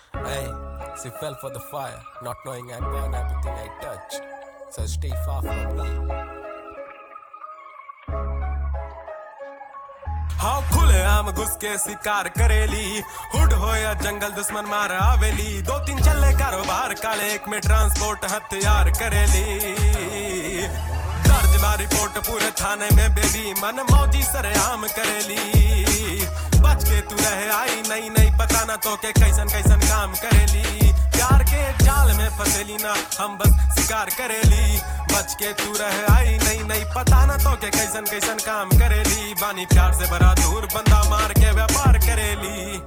Hey, she fell for the fire, not knowing I'd burn everything I touched. So stay far from me. हाँ खुले आम घुस के शिकार करेली हुड हो या जंगल दुश्मन मार आवेली दो तीन चले कारोबार काले एक में ट्रांसपोर्ट हथियार करेली दर्ज बा रिपोर्ट पूरे थाने में बेबी मन मौजी सरेआम करेली बच के तू रहे आई नई नई पता ना तो के कैसन कैसन काम करेली प्यार के जाल में फंसेली ना हम बस शिकार करेली बच के तू रहे आई नई नई पता ना तो के कैसन कैसन काम करेली बानी प्यार से भरा दूर बंदा मार के व्यापार करेली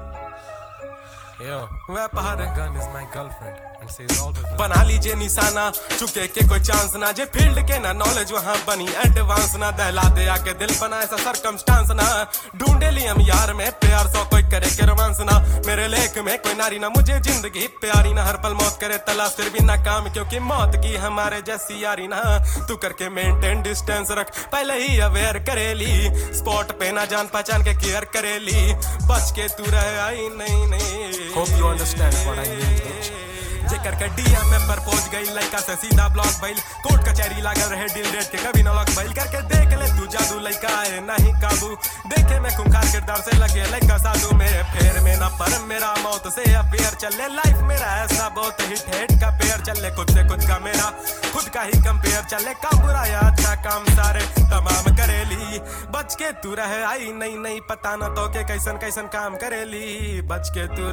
Yo, व्यापार gun is my girlfriend and she is always बना लीजिए निशाना चुके के कोई चांस ना जे फील्ड के ना नॉलेज वहां बनी एडवांस ना दहला दे आके दिल बना ऐसा सरकमस्टांस ना ढूंढे ली हम यार में प्यार सौ कोई करे के रोमांस ना मेरे लेख में कोई नारी ना मुझे जिंदगी प्यारी ना हर पल मौत करे तलाश फिर भी नाकाम क्योंकि मौत की हमारे जैसी यारी ना तू करके मेंटेन डिस्टेंस रख पहले ही अवेयर करेली स्पॉट पे ना जान पहचान के केयर करेली बच के तू रहे आई नहीं नहीं Hope you understand what I mean, bitch. जेकर के डीएम में प्रपोज गई लड़का से सीधा ब्लॉक भइल कोर्ट कचहरी लागल रहे डील रेट के कभी न लॉक भइल करके देख ले तू जादू लड़का है नहीं काबू देखे में खुंखार किरदार से लगे लड़का साधु मेरे फेर में ना पर मेरा मौत से अफेयर चले लाइफ मेरा ऐसा बहुत ही ठेठ का पेयर चले खुद से खुद का मेरा खुद का ही कंपेयर चले काम बुरा या अच्छा काम सारे तमाम करेली बच के तू रहे आई नहीं नहीं पता ना तो के कैसन कैसन काम करेली बच के तू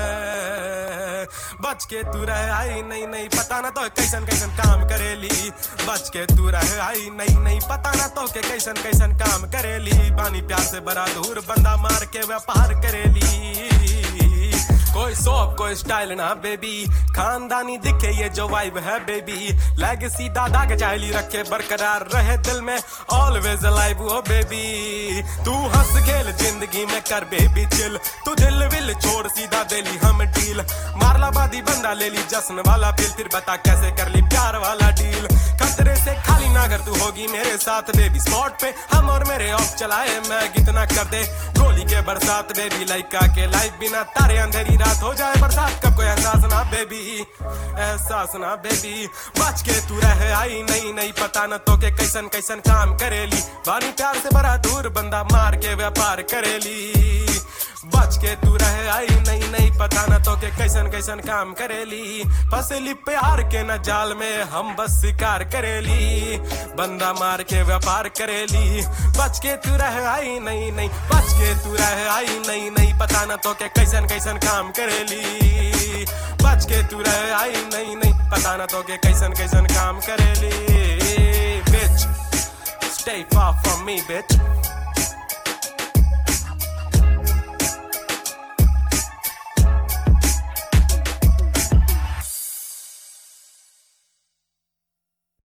रहे बच के तू रहे आई नहीं नहीं पता ना तो कैसन कैसन काम करेली बच के तू रहे आई नहीं नहीं पता ना तो के कैसन कैसन काम करेली बानी प्यार से बड़ा दूर बंदा मार के व्यापार करेली कोई सोप कोई स्टाइल ना बेबी खानदानी दिखे ये जो वाइब है बेबी लेगेसी दादा के चाहली रखे बरकरार रहे दिल में ऑलवेज अलाइव ओ बेबी तू हंस खेल जिंदगी में कर बेबी चिल तू दिल विल छोड़ सीधा दिली हम डील मारला बादी बंदा ले ली जश्न वाला फिर फिर बता कैसे कर ली प्यार वाला डील खतरे से खाली ना अगर तू होगी मेरे साथ बेबी स्पॉट पे हम और मेरे ऑफ चलाए मैं कितना कर दे गोली के बरसात बेबी लाइका के लाइफ बिना तारे अंधेरी रात हो जाए बरसात कब कोई एहसास ना बेबी एहसास ना बेबी बच के तू रहे आई नहीं नहीं पता न तो के कैसन कैसन काम करेली बानी प्यार से बड़ा दूर बंदा मार के व्यापार करेली बच के तू रहे आई नहीं नहीं पता न तो के कैसन कैसन काम करेली फसली प्यार के न जाल में हम बस शिकार करेली बंदा मार के व्यापार करेली बच के तू रहे आई नहीं नहीं बच के तू रहे आई नहीं नहीं पता न तो के कैसन कैसन काम करेली बच के तू रहे आई नहीं नहीं पता न तो के कैसन कैसन काम करेली bitch stay far from me bitch